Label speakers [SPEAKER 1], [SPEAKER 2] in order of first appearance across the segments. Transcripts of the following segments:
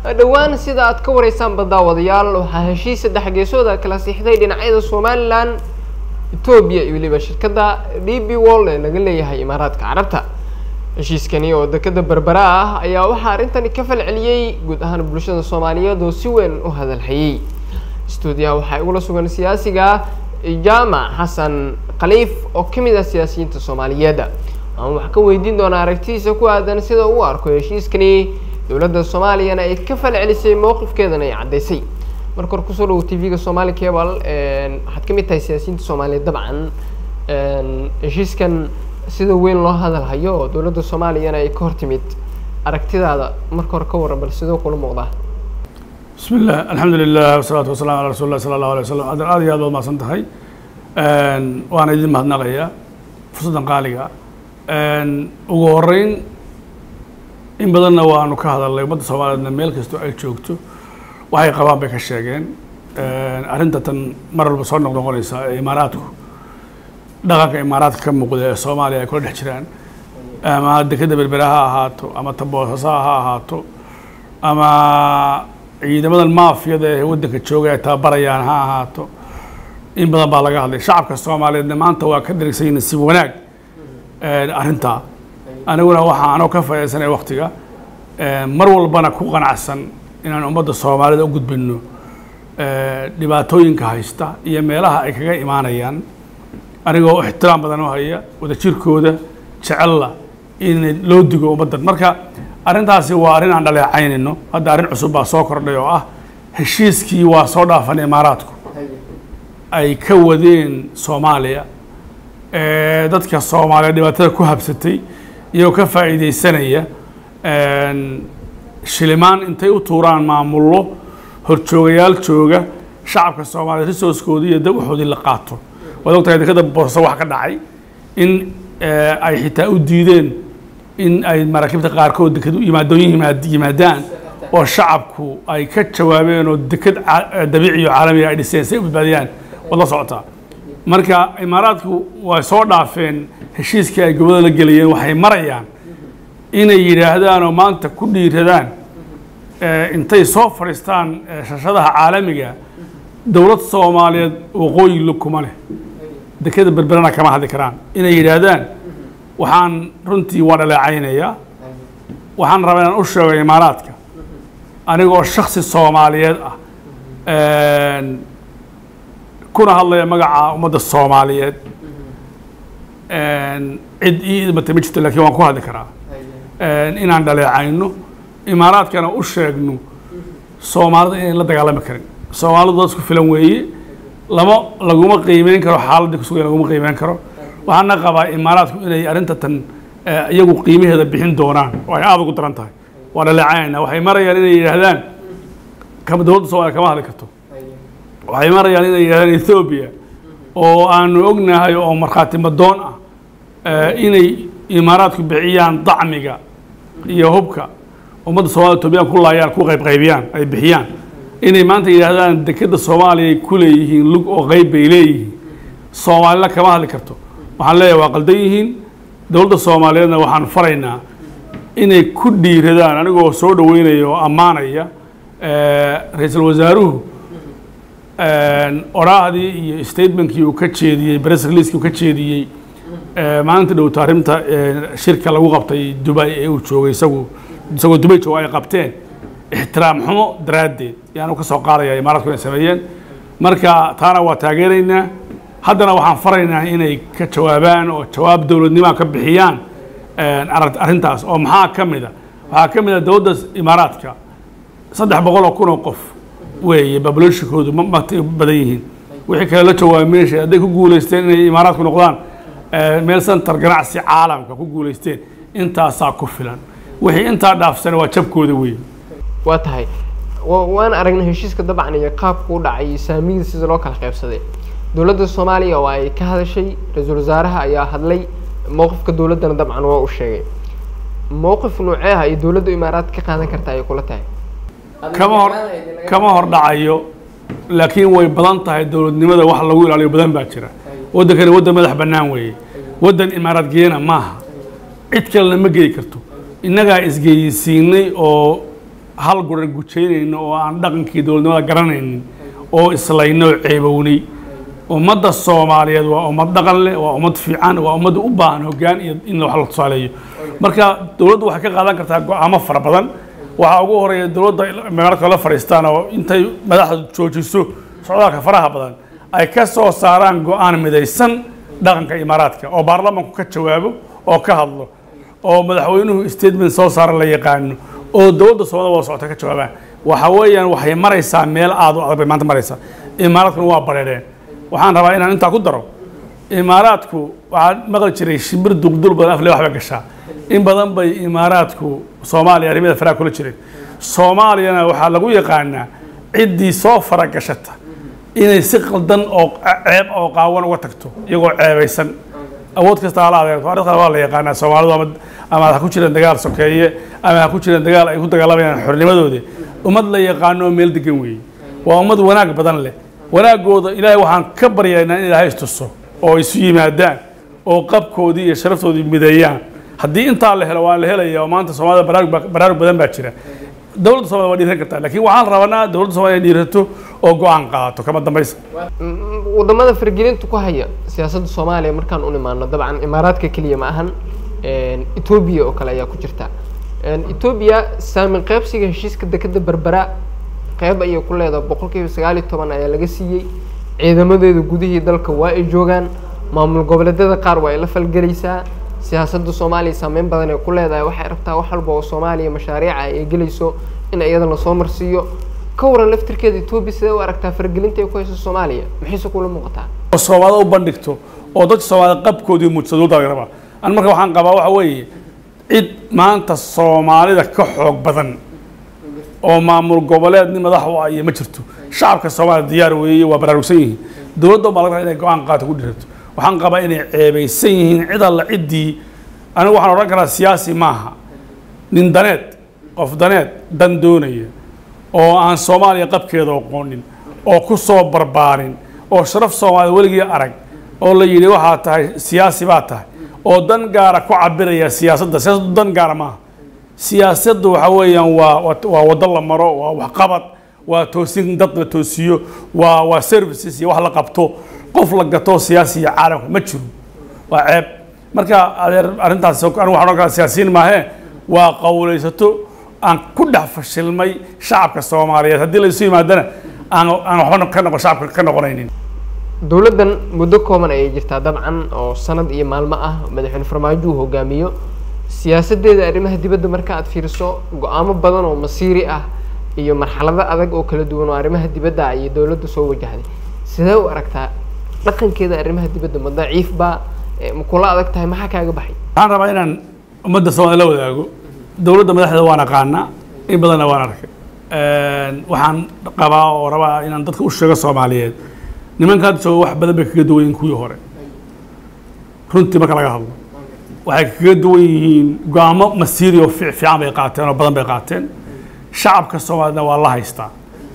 [SPEAKER 1] dhowaan sida aad ka wareysaanba daawadayaal waxaa heshiis saddex geesooda kala siixday dhinacyada somalilan etoobiya iyo weliba shirkadda d b wall ee laga leeyahay imaaraadka carabta heshiiskani oo dekada berbera ah ayaa waxaa arrintani ka falceliyey guud ahaan bulshada soomaaliyeed oo si weyn u hadalhayey stuudiyaha waxaa igula sugan siyaasiga jaamac xasan khaliif oo ka mid ah siyaasiyiinta soomaaliyeed waxaan wax ka weydiin doonaa aragtidiisa ku aadan sida uu arko heshiiskani dowladda soomaaliyana ay ka falcelisay mowqifkeedana ay caddaysay marka hore kusoo dhawo t v-ga somali cable waxaad ka mid tahay siyaasiyiinta soomaaliyeed dabcan heshiiskan sida weyn loo hadalhayo oo dowladda soomaaliyana ay ka hor timid aragtidaada marka hore ka warran bal sidoo kula muuqdaa
[SPEAKER 2] bismi illah alxamdu lilah wasalaatu wasalaam ala rasuuli lah sala allahu alay wasalam adan aad iyo aad baad mahadsan tahay waana idin mahadnaqaya fursaddan qaaliga ugu horeyn in badanna waanu ka hadalnay ummadda soomaaliyeedna meel kastoo ay joogto waxay qabaan bay ka sheegeen arrinta tan mar walba soo noqnoqonaysa ee imaaraadku dhaqanka imaaraadka ka muuqda ee soomaaliya ay kula dhex jiraan ama dekeda berbera ha ahaato ama taboosasa ha ahaato ama ciidamadan maafiyada ee waddanka jooga ay tababarayaan ha ahaato in badan baa laga hadlay shacabka soomaaliyeedna maanta waa ka dharigsan yihin si wanaag arrintaa aniguna waxaa anoo ka faaidaysanaya waktiga mar walbana ku qanacsan inaan ummadda soomaalida u gudbino dhibaatooyinka haysta iyo meelaha ay kaga imaanayaan anigoo ixtiraam badan u haya wadajirkooda jecella in loo digo ummaddan marka arrintaasi waa arrin aan dhaleecaynayno hadda arrin cusub baa soo kordhay oo ah heshiiskii waa soo dhaafan imaaraadku ay ka wadeen soomaaliya dadka soomaaliya dhibaatada ku habsatay iyagoo ka faa'iidaysanaya shilimaan intay u tuuraan maamullo horjoogayaal jooga shacabka soomaaliya resourcekoodii iyo waxoodii la qaato waad ogtahay dekada boorso wax ka dhacay in ay xitaa u diideen in ay maraakiibta qaarkood deked yimaadooyin yimaadaan oo shacabku ay ka jawaabeen oo deked dabiiciyo caalamiga ay dhiseen si ay u badbaadiyaan waad la socotaa marka imaaraadku way soo dhaafeen heshiiskii ay gobollada la gelayeen waxay marayaan inay yidhaahdaan oo maanta ku dhiiradaan intay soo fadhiistaan shashadaha caalamiga dowlad soomaaliyeed waqooyi lug kuma leh dekeda berberana kama hadli karaan inay yidhaahdaan waxaan runtii waa dhaleecaynayaa waxaan rabaa inaan u sheego imaaraadka anigoo shaksi soomaaliyeed ah kuna hadlaya magaca ummadda soomaaliyeed cid ii idmatay ma jirto lakin waan ku hadli karaa inaan dhaleecayno imaaraadkana u sheegno soomaalida inayn la dagaalami karin soomaalidu dad isku filan weeye lama laguma qiimeyn karo xaaladii kusugan laguma qiimeyn karo waxaana qabaa imaaraadku inay arrinta tan iyagu qiimaheeda bixin doonaan oo ay aada ugu daran tahay waa dhaleecaynaa waxay marayaan inay yidhaahdaan kama dowladda soomaliya kama hadli karto waxay marayaan inay yidhahdaan ethoobiya oo aanu ognahay oo markhaati madoon ah inay imaaraadku bixiyaan dacmiga iyo hubka ummadda soomaliya etoobiyaan ku laayaan ku qaybqaybiyaan ay bixiyaan inay maanta yidhaahdaan dekeda soomaaliya ay ku leeyihiin lug oo qeyb bay leeyihiin soomaalina kama hadli karto waxaan leeyahay waa qaldan yihiin dowladda soomaaliyeedna waxaan faraynaa inay ku dhiiradaan anigoo soo dhaweynaya oo ammaanaya ra-iisul wasaaruhu oraahdii iyo statementkii uu ka jeediyey press releasekii uu ka jeediyey maalinta dhowto arrinta shirka lagu qabtay dubay ee uu joogay isagu isagoo dubay jooga ay qabteen ixtiraam xumo daraaddeed yaanu ka soo qaadaya imaaraadku inay sameeyeen marka taana waa taageeraynaa haddana waxaan faraynaa inay ka jawaabaan oo jawaab dowladnimaa ka bixiyaan arrintaas oo maxaa ka mid a waxaa ka mid a dowladda imaaraadka saddex boqol oo kun oo qof weeye babulationkoodu ma mata badan yihiin wixii kale la jawaabay meesha hadday ku guulaysteen inay imaaraadku noqdaan meel center ganacsi caalamka ku guulaysteen intaasaa ku filan wixii intaa dhaafsana waa jabkooda weeye
[SPEAKER 1] waa tahay waan aragnay heshiiska dabcan iyo qaabku u dhacay iyo saamiyada sida loo kala qaybsaday dowladda soomaaliya oo ay ka hadashay ra-iisul wasaaraha ayaa hadlay mowqifka dowladdana dabcan waa u sheegay mowqif nooceeha ay dowladda imaaraad ka qaadan karta ayay kula tahay
[SPEAKER 2] kama hor kama hor dhacayo laakiin way badan tahay dowladnimada wax lagu ilaaliyo badan baa jira waddankani waddan madax bannaan weeye waddan imaaraad geena maaha cid kalena ma geyi karto innagaa isgeyisiinay oo hal guran gujaynayno oo aan dhaqankii dowladnimada garanaynin oo islayno oo ceebownay ummadda soomaaliyeed waa ummad dhaqan leh waa ummad fiican waa ummad u baahan hoggaan iyo in wax la tusaaleeyo marka dowladdu waxay ka qaadan kartaa go-aamo fara badan waxaa ugu horeeya dowladda marka la fadhiistaan oo intay madaxda joojiso socdaalka faraha badan ay ka soo saaraan go-aan midaysan dhaqanka imaaraadka oo baarlamanku ka jawaabo oo ka hadlo oo madaxweynuhu statement soo saara la yaqaano oo dowladda soomaalida wada socota ka jawaabaan waxa weeyaan waxay maraysaa meel aad u adag bay maanta maraysaa imaaraadkuna waa bareereen waxaan rabaa inaan intaa ku daro imaaraadku waxaa maqli jiray shimbir duqdul badan afle waxba gashaa in badan bay imaaraadku soomaaliya arrimada faraha kula jireen soomaaliyana waxaa lagu yaqaanaa ciddii soo faragashata inay si qaldan oo ceeb oo qaawan uga tagto iyagoo ceebaysan awood kasta hala adeegto arrintan waa la yaqaanaa soomaalidu ama ama ha ku jiraan dagaal sokeeye ama ha ku jiraan dagaal ay ku dagaalamayaan xornimadoodi ummad la yaqaano oo meel degan weeye waa ummad wanaag badan leh wanaagooda ilaahay waxaan ka baryaynaa in ilaahay istuso oo isu yimaadaan oo qabkoodii iyo sharaftoodii mideeyaan haddii intaa la helo waa la helaya oo maanta soomaalida baraarug ba- baraarug badan baa jira dowladda soomaliya waa dhiiran kartaa laakiin waxaan rabanaa dowladda soomaliya inay dhiirato oo go-aan qaadato kama dambaysa
[SPEAKER 1] wadamada fargelinta ku haya siyaasadda soomaaliya markaan u nimaano dabcan imaaraadka keliya ma ahan etoobiya oo kale ayaa ku jirta etoobiya saamin qaybsiga heshiiska dekeda berbera qeyb ayay ku leedahay boqol kiiba sagaal iyo toban ayaa laga siiyey ciidamadeeda gudihii dalka waa ay joogaan maamul goboleedyada qaar waa ay la falgelaysaa siyaasadda soomaaliya saameyn badan ay ku leedahay waxay rabtaa wax walba oo soomaaliya mashaariica ay gelayso in iyada lasoo marsiiyo ka waran laftirkeeda etoobiya sidee u aragtaa fargelinta ay ku hayso soomaaliya maxayse kula muuqataa
[SPEAKER 2] oo soomaalida u bandhigto oo dadka soomaalida qabkoodii muujisa dowladda laga rabaa an marka waxaan qabaa waxa weeye cid maanta soomaalida ka xoog badan oo maamul goboleed nin madax u ah iyo ma jirto shacabka soomaalida diyaar weeye waa baraarugsan yihiin dowladda baa laga rabaa inay go-aan qaato ku dhirato waxaan qabaa inay ceebaysan yihiin cid alla ciddii anigu waxaan odhan karaa siyaasi maaha nin daneed qof daneed dan doonaya oo aan soomaaliya qabkeeda aqoonin oo ku soo barbaarin oo sharaf soomaalida weligii arag oo la yidhi waxaa tahay siyaasi baa tahay oo dan gaara ku cabiraya siyaasadda siyaasaddu dan gaara maaha siyaasaddu waxa weeyaan waa waa- waa waddo la maro waa waxqabad waa toosin dad la toosiyo waa waa services iyo wax la qabto qof la gato siyaasiya caalamka ma jiro waa ceeb marka adeer arrintaas anigu waxaan odhan karaa siyaasiyiin maahee waa qowlaysato aan ku dhex fashilmay shacabka soomaaliyeed haddii la isu yimaadana aan aan waxba ka noqon shacabka ka noqonaynin
[SPEAKER 1] dowladdan muddo kooban ayay jirtaa dabcan oo sanad iyo maalmo ah madaxweyne farmaajo uu hogaamiyo siyaasaddeeda arrimaha dibadda marka aad fiiriso go-aamo badan oo masiiri ah iyo marxalado adag oo kala duwan oo arrimaha dibadda ayay dowladda soo wajahday sidee u aragtaa dhaqankeeda arrimaha dibadda ma daciif baa Eh, ma kula adag tahay maxaa kaaga baxay
[SPEAKER 2] waxaan rabaa inaan ummadda soomaalida la wadaago dowladda madaxdeeda waan aqaanaa in badanna waan arkay waxaan qabaa oo rabaa inaan dadka u sheego soomaaliyeed nimanka hadda jooga wax badan bay kaga duwan yihiin kuwii hore runtii marka laga hadlo waxay kaga duwan yihiin go-aamo masiiri oo fiic fiican bay qaateen oo badan bay qaateen shacabka soomaaliyedna waa la haystaa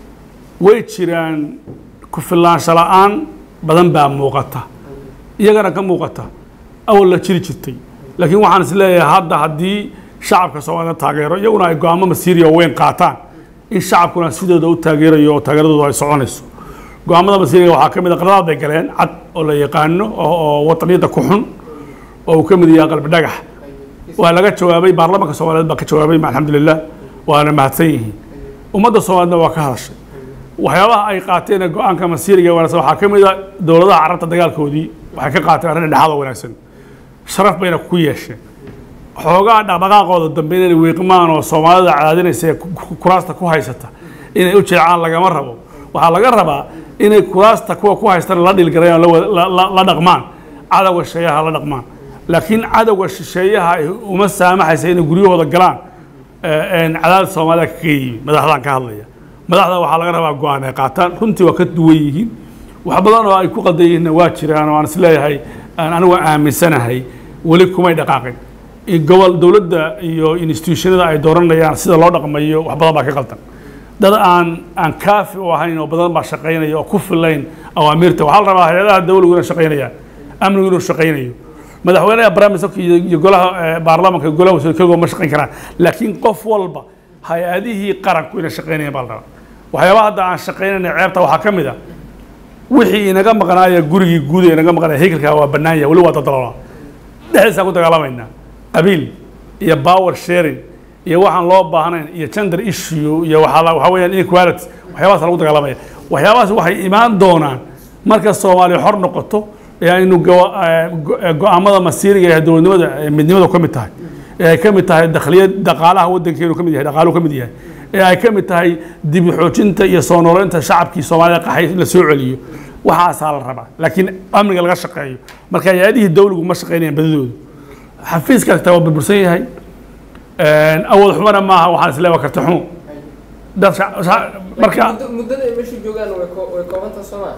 [SPEAKER 2] way jiraan ku filaansho la-aan badan baa muuqata iyagana ka muuqata awal la jiri jirtay laakiin waxaan is leeyahay hadda haddii shacabka soomaalida taageero iyaguna ay go-aamo masiiri oo weyn qaataan in shacabkuna sidooda u taageerayo oo taageeradooda ay soconayso go-aamada masiiriga waxaa ka mid a qaradaad bay galeen cad oo la yaqaano oo oo wataniyadda ku xun oo uu ka mid yahay qalbi dhagax waa laga jawaabay baarlamaanka soomaaliyeed baa ka jawaabay alxamdulilah waana mahadsan yihiin ummadda soomaaliyedna waa ka hadashay waxyaabaha ay qaateen ee go-aanka masiiriga wanaagsan waxaa ka mid a dowladaha carabta dagaalkoodii waxay ka qaateen arrin dhexaad oo wanaagsan sharaf bayna ku yeesheen xoogaa dhaqdhaqaaqooda dambe inay wiiqmaan oo soomaalida cadaadinaysa ee ku- ku- kuraasta ku haysata inay u jeecaan lagama rabo waxaa laga rabaa inay kuraasta kuwa ku haystaan la dhilgarayaan oo la wa- la- la- la dhaqmaan cadowga shisheeyaha la dhaqmaan laakiin cadowga shisheeyaha ay uma saamaxaysa inay guryahooda galaan ee, een cadaadis soomaalida kaga yimi madaxdaan ka hadlaya madaxda waxaa laga rabaa go-aan ay qaataan runtii waa ka duwan yihiin wax badan oo ay ku qaldan yihiinna waa jiraan oo aan isleeyahay aan anigu aaminsanahay weli kumay dhaqaaqin in gobol dowladda iyo institutionada ay dooranayaan sida loo dhaqmayo wax badan baa ka qaldan dad aan aan kaafi u ahayn oo badan baa shaqaynaya oo ku filayn awaamiirta waxaa la rabaa hay-adaha dawligu inay shaqaynayaan amnigu inuu shaqaynayo madaxweynaha barnaamijka iyo iyo golaha eh, baarlamaanka iyo golaha wasiir kagoo ma shaqayn karaan laakiin qof walba hay-adihii qaranku inay shaqaynayaan baa la rabaa waxyaabaha hadda aan shaqaynayna ceebta waxaa ka mid a wixii inaga maqnaaya gurigii guud ee inaga maqnaaya haykalkaa waa bannaan yahay weli waa dadaloolaa dhexdiisaan ku dagaalamaynaa qabiil iyo power sharing iyo waxaan loo baahnayn iyo gender issue iyo waxaa la- waxaa weeyaan inequality waxyaabahaas lagu dagaalamaya waxyaabahaas waxay imaan doonaan marka soomaaliya xor noqoto ee aynu go- eh, go- eh, go-aamada masiiriga ee dowladnimada ee midnimadu ka mid tahay ee ay ka mid tahay dakhliyad dhaqaalaha waddankeenu ka mid yahay dhaqaaluhu ka mid yahay ee ay ka mid tahay dib u xoojinta iyo soo nooleynta shacabkii soomaalida qaxay la soo celiyo waxaasaa la rabaa laakiin amniga laga shaqeeyo marka hay-adihii dawligu ma shaqeynayaan badidoodu xafiiska kasta waa burbursan yahay awood xumana maaha waxaan isleewa karti xumo dad sha- sha- marka
[SPEAKER 1] muddada ay meesha joogaan way ko- way koobanta soomaa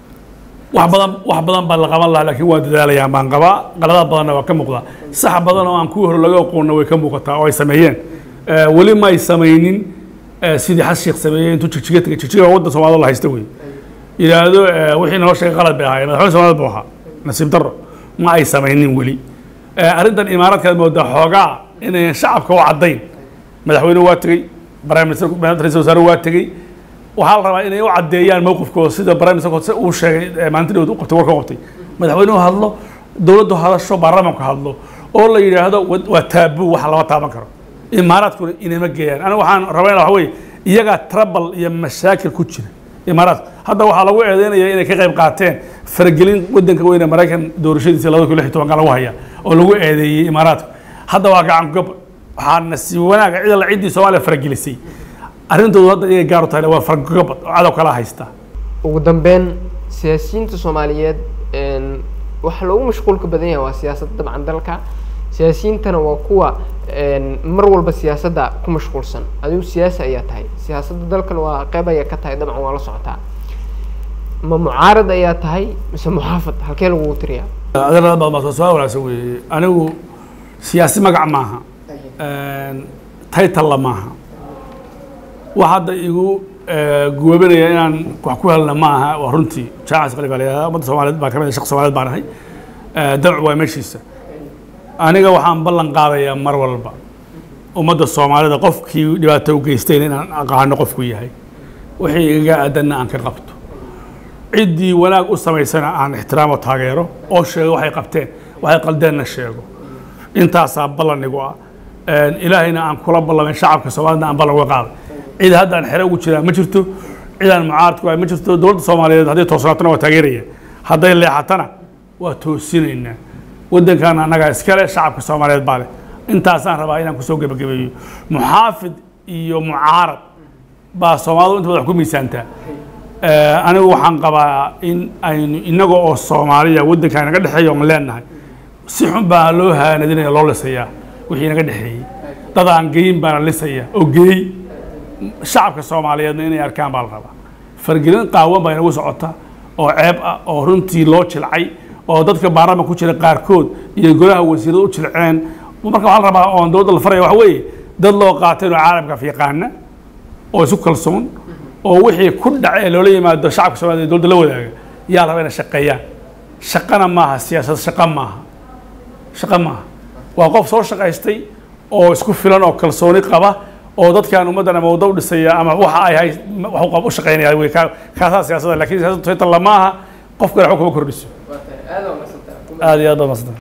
[SPEAKER 2] wax badan wax badan baa la qaban lahaa laakiin waa dadaalayaan baan qabaa qaladaad badanna waa ka muuqdaa sax badan oo aan kuwii hore laga aqoonna way ka muuqataa oo ay sameeyeen Eh, weli ma ay samaynin eh, sidii xas sheekh sameeyey intuu jigjiga tegay jigjiga waa waddan soomaalida la haysta wey yidhaahdo eh, wixii noo sheegay qalad bay ahaayeen madaxweyne soomaalida buu ahaa nasiib darro ma ay samaynin weli Eh, arrintan imaaraadkaad moodaa xoogaa inayan shacabka u caddayn madaxweyne waa tegey prime minister ra-iisul wasaare waa tegey waxaa la rabaa inay u caddeeyaan mowqifkooda sida prime minister uu sheegay eh, maalintii dhawd u qabtay warka u qabtay madaxweynuhu hadlo dowladdu hadasho baarlamaanku hadlo oo la yidhaahdo wa- waa taabuu wax lama taaban karo imaaraadkuna inama geeyaan aniga waxaan rabaa waxa weeye iyagaa trouble iyo mashaakil ku jira imaaraadku hadda waxaa lagu eedeynaya inay ka qayb qaateen faragelin waddanka weyne maraykan doorashadiisa labada kun lix iyo tobanka lagu haya oo lagu eedeeyey imaaraadku hadda waa gacan gob waxaa nasiib wanaaga cid alla ciddii soomaaliya faragelisay arrintoodu hadda iyagay gaar u tahay waa faragobad oo cadow kala haysta
[SPEAKER 1] ugu dambeyn siyaasiyiinta soomaaliyeed een, waxa loogu mashquulka badan yahay waa siyaasadda dabcan dalka siyaasiyiintana waa kuwa een, mar walba siyaasadda ku mashquulsan adigu siyaasi ayaa tahay siyaasadda dalkana waa qeyb ayaa ka tahay dabcan waa la socotaa ma mucaarad ayaa tahay mise muxaafad halkee lagugu tiriyaa
[SPEAKER 2] adeerada badan baa soo su-aal wanaagsan weeye anigu siyaasi magac maaha taytalla maaha wax hadda igu guwabinaya inaan wax ku helna ma aha waa runtii jaacis qali baa la yidhahdaa ummadda soomaaliyeed baa ka mid ah shaq soomaaliyeed baan ahay damcu waa meeshiisa aniga waxaan ballan qaadayaa mar walba ummadda soomaalida qofkii dhibaato u geystayna inaan aqaano qofku yahay wixii igaga aadanna aan ka qabto ciddii wanaag u samaysana aan ixtiraamo taageero oo sheego waxay qabteen waxay qaldeenna sheego intaasaa ballanigu ah ilaahayna aan kula ballamay shacabka soomaalida aan ballan uga qaaday cid hadda aan xere ugu jiraa ma jirto cid aan mucaaradku ahay ma jirto dowladda soomaaliyeed hadday toosnaatona waa taageeraya hadday leexatana waa toosinaynaa waddankaana annagaa iskale shacabka soomaaliyeed baa leh intaasaan rabaa inaan kusoo gebagabeeyo muxaafid iyo mucaarad baa soomaalidu inta badan wax ku miisaantaa anigu waxaan qabaa in aynu inaga oo soomaaliya waddanka naga dhexeeya oon leenahay si xun baa loo haanadinaya loo lisayaa wixii naga dhexeeyey dad aan geyin baana lisaya oo geey shacabka soomaaliyeedna inay arkaan baa la rabaa fargelin qaawan baa inagu socota oo ceeb ah oo runtii loo jilcay oo dadka baarlama ku jira qaarkood iyo golaha wasiirada u jilceen marka waxaa la rabaa oon dowladda la faraya waxa weeye dad loo qaatay inuu caalamka fiiqaana oo isu kalsoon oo wixii ku dhaca ee loola yimaado shacabka soomaliya dowladda la wadaaga yaa la rabaa inay shaqeeyaan shaqana maaha siyaasad shaqa maaha shaqa maaha waa qof soo shaqaystay oo isku filan oo kalsooni qaba oo dadkan ummaddan ama waddo u dhisaya ama waxa ay hay wax u qab- u shaqaynaya wey kaa- kaasaa siyaasadda lakin siyaasaddu saytan lama aha qof kale waxba kuma kordhiso aad iyo aad baad mahadsantay